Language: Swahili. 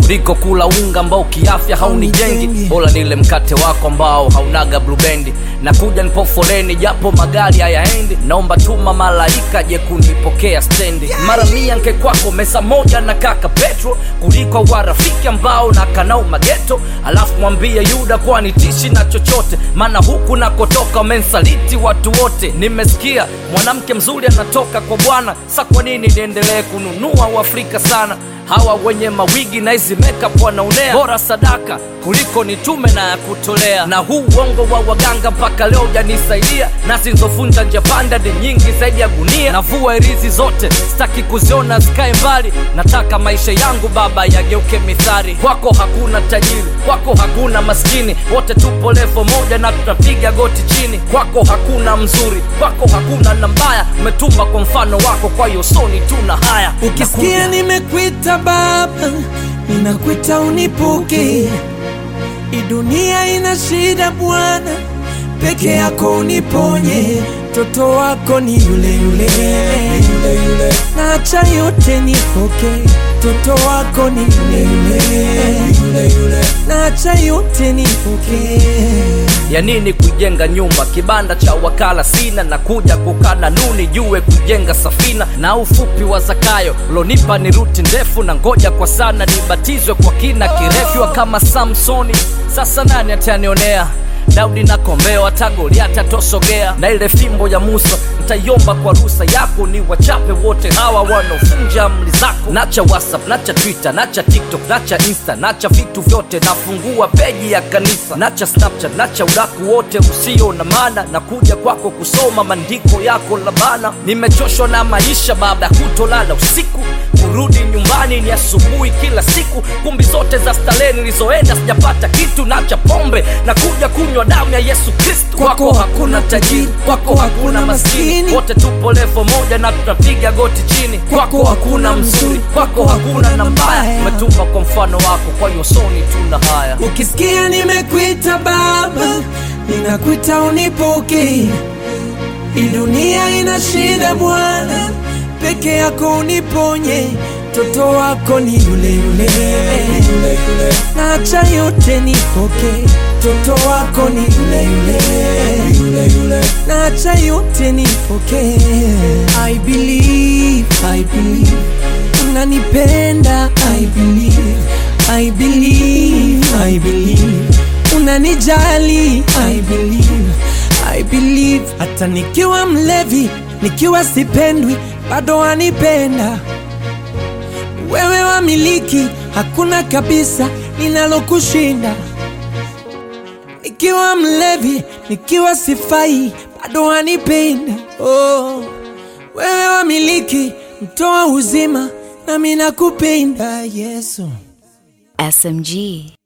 kuliko kula unga ambao kiafya haunijengi bora nile mkate wako ambao haunaga blubendi na kuja nipo foleni japo magari hayaendi naomba tuma malaika je kunipokea stendi mara mia nke kwako mesa moja na kaka petro kuliko warafiki ambao na kanau mageto alafu mwambie yuda kuwa nitishi na chochote maana huku nakotoka wamensaliti watu wote nimesikia mwanamke mzuri anatoka kwa bwana sa kwa nini niendelee kununua uafrika sana hawa wenye mawigi na hizi makeup wanaonea bora sadaka kuliko nitume na ya kutolea na huu uongo wa waganga mpaka leo ujanisaidia na zilizovunja njia panda ni nyingi zaidi ya gunia navua irizi zote sitaki kuziona zikae mbali nataka maisha yangu baba yageuke mithari kwako hakuna tajiri kwako hakuna maskini wote tupo levo moja na tutapiga goti chini kwako hakuna mzuri kwako hakuna na mbaya umetumba kwa mfano wako kwa hiyo soni tuna haya ukisikia nimekwita baba ninakwita unipuke hii dunia ina shida bwana peke yako uniponye mtoto wako ni yule yule, yule, yule. naacha yote nipoke mtoto wako ni yule yule, yule, yule. naacha yote nipoke ya nini kujenga nyumba kibanda cha wakala sina na kuja kukana nuni jue kujenga safina na ufupi wa zakayo lonipa ni ruti ndefu na ngoja kwa sana nibatizwe kwa kina kirefu kama samsoni sasa nani atanionea daudi na kombeo hata goliati atosogea na ile fimbo ya musa ntaiomba kwa rusa yako ni wachape wote hawa wanaovunja amri zako nacha whatsapp nacha twitter nacha tiktok nacha insta nacha vitu vyote nafungua peji ya kanisa nacha snapchat nacha udaku wote usio na maana na kuja kwako kusoma maandiko yako labana nimechoshwa na maisha baada ya kutolala usiku kurudi nyumbani ni asubuhi kila siku kumbi zote za starehe nilizoenda sijapata kitu nacha pombe na kuja kunywa damu ya yesu kristu kwako hakuna tajiri kwako hakuna maskini wote tupo levo moja na tutapiga goti chini kwako hakuna mzuri kwako hakuna na mbaya umetumba kwa mfano wako kwa hiyo soni tuna haya ukisikia nimekwita baba ninakwita unipuke hii dunia ina shida bwana peke yako uniponye mtoto wako ni yule yule, yule, yule. naacha yote nipoke mtoto wako ni yule yule, yule, yule. naacha yote nipoke I believe, I believe unanipenda I believe, I believe, I believe unanijali I believe, I believe hata nikiwa mlevi nikiwa sipendwi bado wanipenda wewe wamiliki hakuna kabisa linalokushinda nikiwa mlevi nikiwa sifai bado wanipenda oh. wewe wamiliki mtoa uzima nami nakupenda yesu SMG.